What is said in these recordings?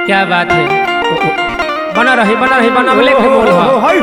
क्या बात है बना रही बना रही बना बोले के बोल हा हाय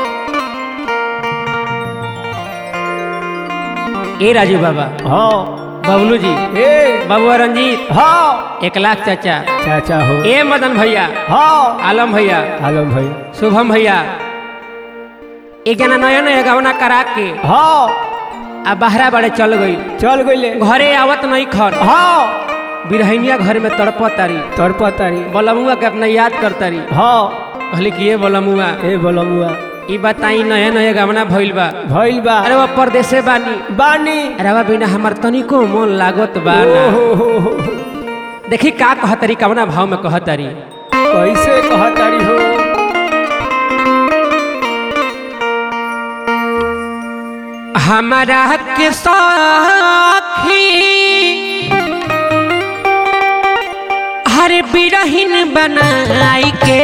ए राजू बाबा हाँ बबलू जी ए बाबुआ रंजीत हाँ एक लाख चाचा चाचा हो ए मदन भैया हाँ आलम भैया आलम भाई शुभम भैया एक जना नया नया गवना करा के हाँ आ बहरा बड़े चल गई चल गईले घरे आवत नहीं खर हाँ बिरहनिया घर में तड़प तारी तोर पतारी बलमुआ के अपना याद कर तारी हाँ कहली कि ये बलमुआ ए बोलमुआ ई बताई नया नया गवना भइल बा भइल बा अरे वो परदेसे बानी बानी अरे बा बिना हमार तनिको मन लागत बा ना ओ हो हो हो। देखी का कहतरी कवना भाव में कहतरी कैसे कहतारी हो हमारा के साखी हर बिरहिन बनाई के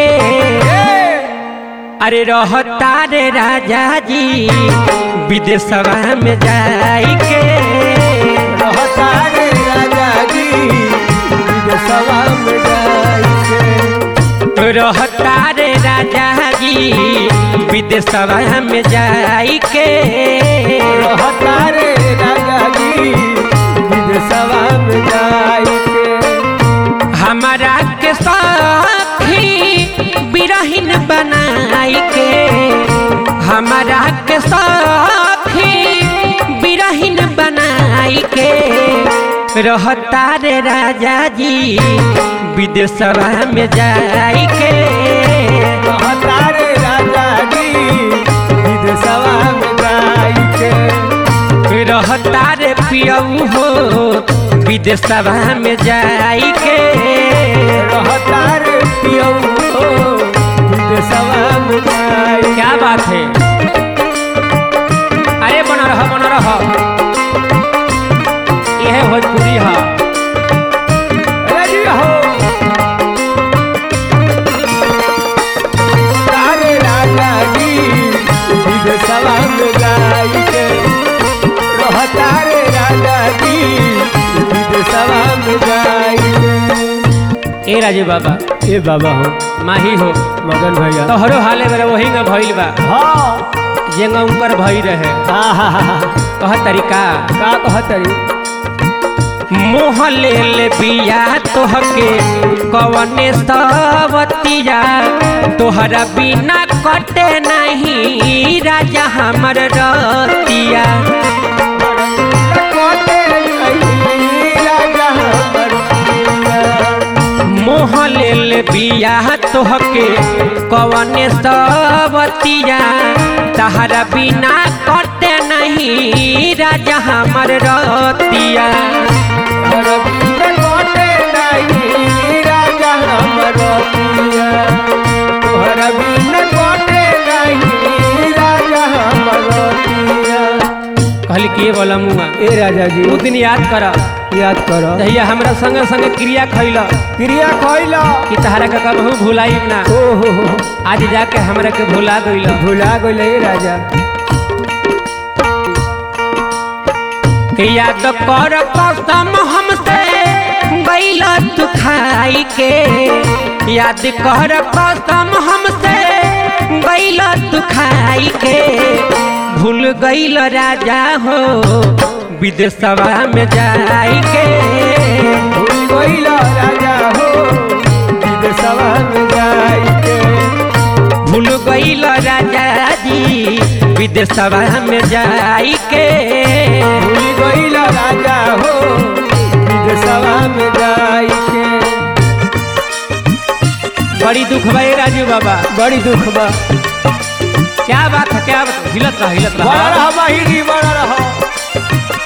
अरे रहता रे राजा जी विदेशवा में जाई के रहता रे राजा जी विदेशवा में जाई के रहता रे राजा जी विदेशवा में जाई के रहता रे राजा जी विदेशवा में जाई के हमारा के साथी बिरहिन बनाई के हमारा के साथी बिरहिन बनाई के रहता रे राजा जी विदेशवा में जाई के रहता रे राजा जी विदेशवा में जाई के रहता रे पियऊ हो विदेशवा में जाई के रहता रे पियऊ हो विदेशवा में जाई क्या बात है अरे बना रहा बना रहा यह भोजपुरी है रेडी हो तारे राजा जी विदेशवा में जाई के रहता रे राजा जी विदेशवा में जाई के ए राजू बाबा ए बाबा हो माही हो मगन भैया तोहरो हाले मेरे वही में भइल बा हाँ जेंगा ऊपर भई रहे आहा कह तरीका का कहतरी मोह ले ले बिया तोहके कवने सवतिया तोहरा बिना कटे नहीं राजा हमर रतिया कोटे नहीं राजा हमर पिया। मोह ले ले बिया तोहके कवने सवतिया तहरा बिना कटे नहीं राजा हमर रतिया तोहरा बिना कोटे नहीं राजा हमर पिया। तोहरा बिना कोटे नहीं राजा हमर पिया। कहली के बोला मुआ ए राजा जी उ दिन याद कर याद कर जहिया हमरा संगे संगे क्रिया खैल क्रिया खैला कि तहरा के कबहू भुलाई ना ओ हो हो आज जाके हमरा के भुला गइल भुला गइल ए राजा कि याद कर कसम हमसे गइल तू खाई के याद कर कसम हमसे गइल तू खाई के भूल गइल राजा हो विदेशवा में जाई के भूल गइल राजा हो विदेशवा में जाई के भूल गइल राजा जी विदेशवा में जाई के भूल गइल राजा हो विदेशवा में जाई के बड़ी दुख भाई राजू बाबा बड़ी दुख बा क्या बात है क्या बात है? हिलत रहा हिलत बड़ा रहा रहा बाहिरी बड़ा रहा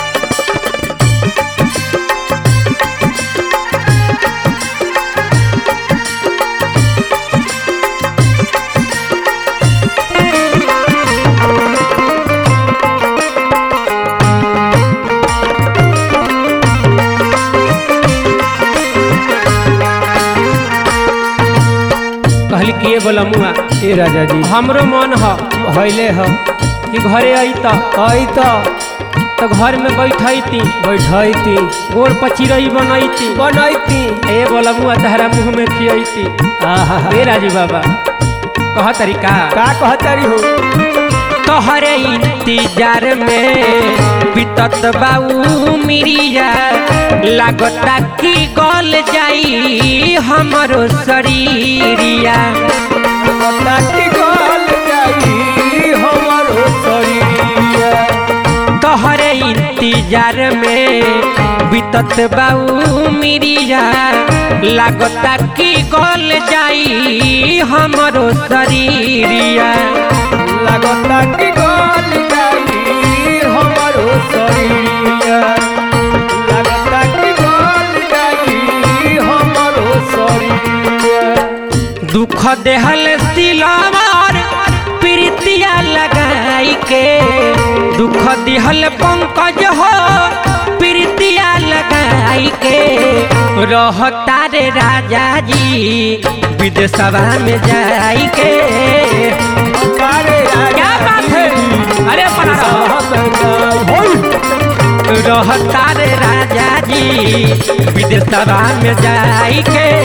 कहली कि ये बोला मुआ ए राजा जी हमरो मन ह हइले ह कि घरे आई त आई तो तो तो घर में बैठती बैठती गोड़ पचिरई बनैती बनैती ए बोला मुआ तहरा मुंह में खियती आहा ए राजू बाबा कह तरीका का कहतारी हो तोहरे इंतजार में बीतत बाऊ मिरिया लागता कि गल जाई हमरो शरीरिया नाटी गल जाई हमरो शरीरिया तोहरे इंतजार में बीतत बाऊ मिरिया लागता कि गल जाई हमरो शरीरिया लागता कि गल जाई हमरो शरीरिया लागता कि गल जाई हमरो शरीरिया दुख देहल सिलावर प्रीतिया लगाई के दुख दिहल पंकज हो प्रीतिया लगाई के रहता रे राजा जी विदेशवा में जाई के अरे क्या बात है अरे अपना रहो। रहता रे राजा जी विदेशवा में जाई के